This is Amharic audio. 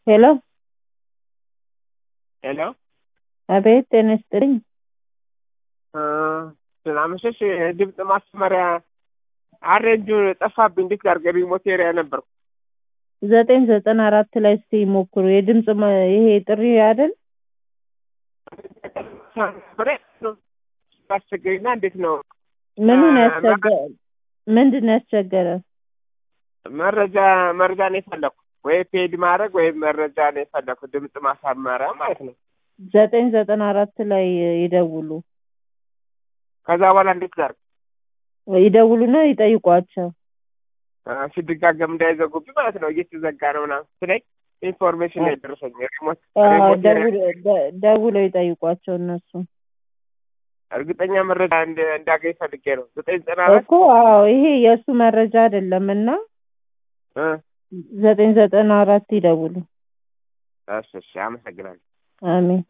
ሄሎ ሄሎ አቤት ጤና ይስጥልኝ ስላመሸሽ ድምፅ ማስመሪያ አሬንጁ ጠፋብኝ። እንዴት ጋር ሪሞት ኤሪያ ነበርኩ። ዘጠኝ ዘጠና አራት ላይ እስቲ ሞክሩ። የድምፅ መ- ይሄ ጥሪ አይደል? አስቸገሪና እንዴት ነው ምኑን አ- ያስቸገረ? ምንድን ነው ያስቸገረ? መረጃ መረጃ ነው የፈለኩ ወይ ፔድ ማድረግ ወይም መረጃ ነው የፈለኩ ድምፅ ማሳመሪያ ማለት ነው። ዘጠኝ ዘጠና አራት ላይ ይደውሉ ከዛ በኋላ እንዴት ጋር ይደውሉና ይጠይቋቸው። ሲደጋገም እንዳይዘጉብኝ ማለት ነው። እየተዘጋ ነው ምናምን ስለኝ ኢንፎርሜሽን ላይ ደረሰኝ። ሪሞት አዎ፣ ሪሞት ደውል- ደ- ደውለው ይጠይቋቸው እነሱ እርግጠኛ መረጃ እንደ- እንዳገኝ ፈልጌ ነው። ዘጠኝ ዘጠና አራት እኮ አዎ፣ ይሄ የእሱ መረጃ አይደለም እና እ ዘጠኝ ዘጠና አራት ይደውሉ። እሺ እሺ፣ አመሰግናለሁ። አሜን